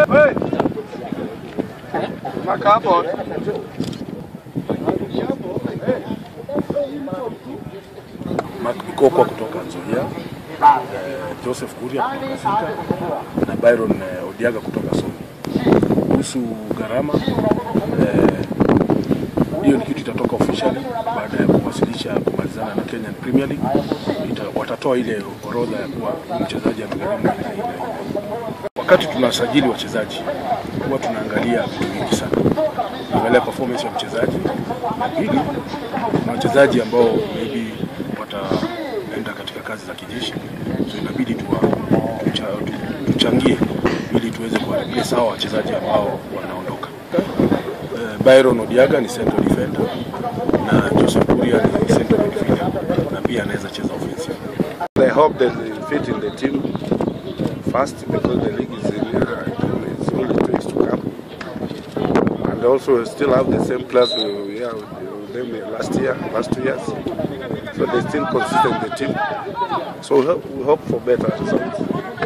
Maka hapo. Mark Bikokwa kutoka Nzoia, eh, Joseph Kuria kutoka Sika na Byron eh, Odiaga kutoka Soni. Kuhusu gharama eh, hiyo ni kitu itatoka officially baada ya kuwasilisha kumalizana na Kenyan Premier League. Ita, watatoa ile orodha ya kuwa mchezaji amegharimu ile ile ile. Wakati tunasajili wachezaji huwa tunaangalia vitu vingi sana, tunaangalia performance ya mchezaji, na pili kuna wachezaji ambao maybe wataenda katika kazi za kijeshi, so inabidi tuwa, tucha, tu- tuchangie ili tuweze kuharibia sawa wachezaji ambao wanaondoka. Eh, Byron Odiaga ni central defender na Joseph Kuria ni central midfielder na pia anaweza cheza offensive. I hope that they fit in the team fast because the league is in, uh, it's only two weeks to come. And also we still have the same players we, we had with them last year, last two years. So they're still consistent in the team. So we hope, we hope for better results.